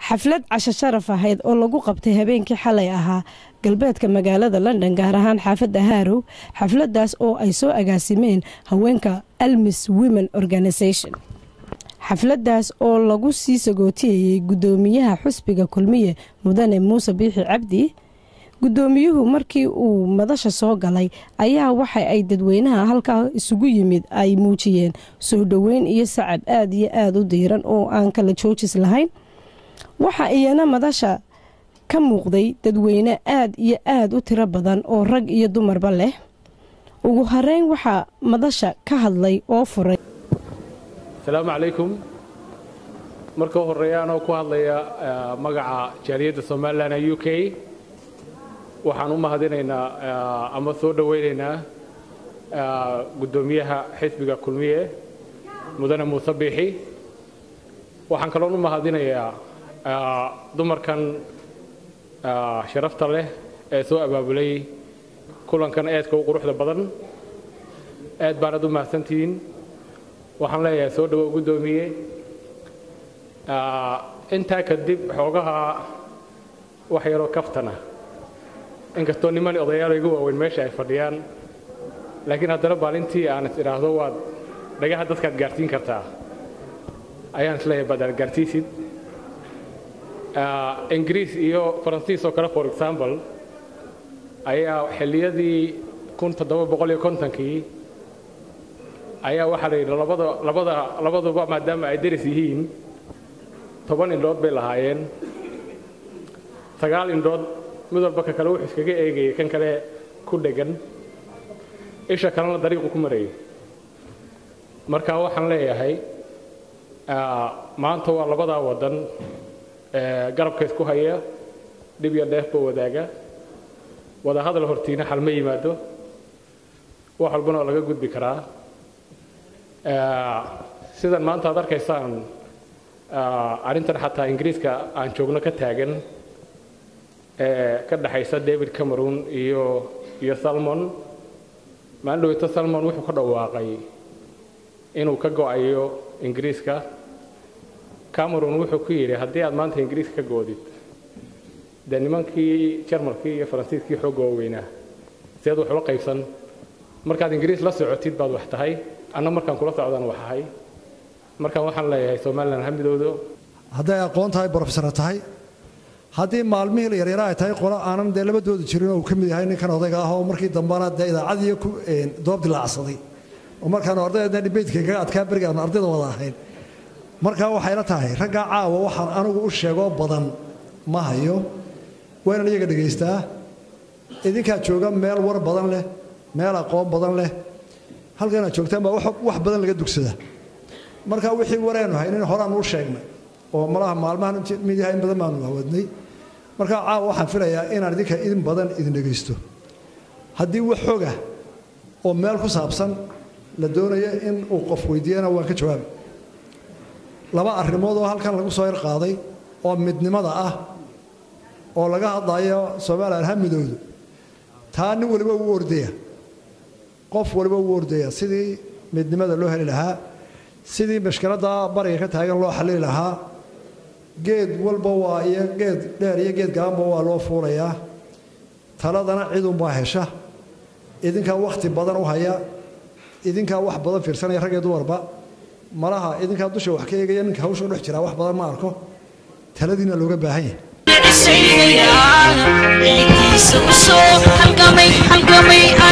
xaflad casho sharaf ahayd oo lagu qabtay habeenkii xalay ahaa galbeedka magaalada london gaar ahaan xaafadda harow xafladaas oo ay soo agaasimeen haweenka almis women organisation xafladaas oo lagu sii sagootiyayey guddoomiyaha xusbiga kulmiye mudane muuse biixi cabdi guddoomiyuhu markii uu madasha soo galay ayaa waxa ay dadweynaha halkaa isugu yimid ay muujiyeen soo dhoweyn iyo sacab aada iyo aada u diiran oo aan kala joojis lahayn waxa iyana madasha ka muuqday dadweyne aada iyo aada u tiro badan oo rag iyo dumarba leh ugu horeyn waxaa madasha ka hadlay oo furay asalaamu calaykum marka u horeeya anoo ku hadlaya magaca jaaliyadda somalilan ee u k waxaan u mahadinaynaa ama soo dhoweynaynaa guddoomiyaha xisbiga kulmiye mudane muuse biixi waxaan kaloon u mahadinayaa dumarkan sharafta leh ee soo abaabulay kulankan eedka u quruxda badan aad baanad u mahadsantihiin waxaan leeyahay soo dhowow guddoomiye intaa kadib xoogaha wax yaroo kaftana inkastoo niman odayaalo igu waaweyn meesha ay fadhiyaan laakiin haddana maalintii aan is idhaahdo waad dhagaha dadkaad gaarsiin kartaa ayaan isleeyahay baad aad gaarsiisid ingiriis iyo faransiis oo kale for example ayaa xilliyadii kun toddoba boqol iyo kontonkii ayaa waxaa la yidhi labada labada labaduba maadaama ay deris yihiin toban indhood bay lahaayeen sagaal indhood mid walba ka kale wuxuu iskaga eegayay kan kale ku dhegan isha kalena dariiqu ku marayay marka waxaan leeyahay maanta waa labadaa waddan garabka isku haya dhib iyo dheefba wadaaga wada hadal hortiina xal ma yimaado wax walbana oo laga gudbi karaa sidan maanta aad arkaysaan arrintan xataa ingiriiska aan joogno ka taagan ee ka dhexaysa david cameron iyo iyo salmon maalin dhaweyto salmon wuxuu ka dhawaaqay inuu ka go'ayo ingiriiska cameron wuxuu ku yidhi haddii aad maanta ingiriiska ka goodid dee nimankii jarmalkii iyo faransiiskii xoogga waaweynaa sideed wax ula qaybsan markaad ingiriis la socotid baad wax tahay anna markaan kula socdaan wax ahay markaan waxaan leeyahay somalilan hamidoodo hadday aqoon tahay brofesora tahay haddii maalmihii la yaryara ay tahay qolo aanan dee labadooda jirin oo uu ka mid yahay ninkan odayga ah oo markii dambana dee idaacadii ku doob dilaacsaday oo markaanu ardayda dhibeydka kaga adkaa beriga aanu ardayda wada ahayn markaa waxayla tahay raggaa caawa waxaan anigu u sheegoo badan ma hayo waynan iyaga dhegaystaa idinkaa jooga meel war badan leh meel aqoon badan leh halkanaad joogtaan baa wax badan laga dugsada marka wixii wareenu haynin horaanu u sheegnay oo malaha maalmahan mid yahay in badan baanu hawadnay marka caawa waxaan filayaa inaan idinka idin badan idin dhegaysto haddii wax xoga oo meel ku saabsan la doonayo in uu qof weydiiyana waan ka jawaabi laba arrimood oo halkan lagu soo yarqaaday oo midnimada ah oo laga hadlayo somalilan hamidoodu taa nin waliba uu ordaya qof waliba uu ordaya sidii midnimada loo heli lahaa sidii mashkiladda bariga ka taagan loo xallili lahaa geed walba waa iyo geed dheer iyo geed gabanba waa loo fuulayaa taladana cidunbaa hesha idinkaa wakhti badan u haya idinkaa wax badan fiirsanaya rag iyo dumarba malaha idinkaa dusha wax ka eegaya ninka hawsha u dhex jiraa wax badan ma arko taladiina looga baahan yahay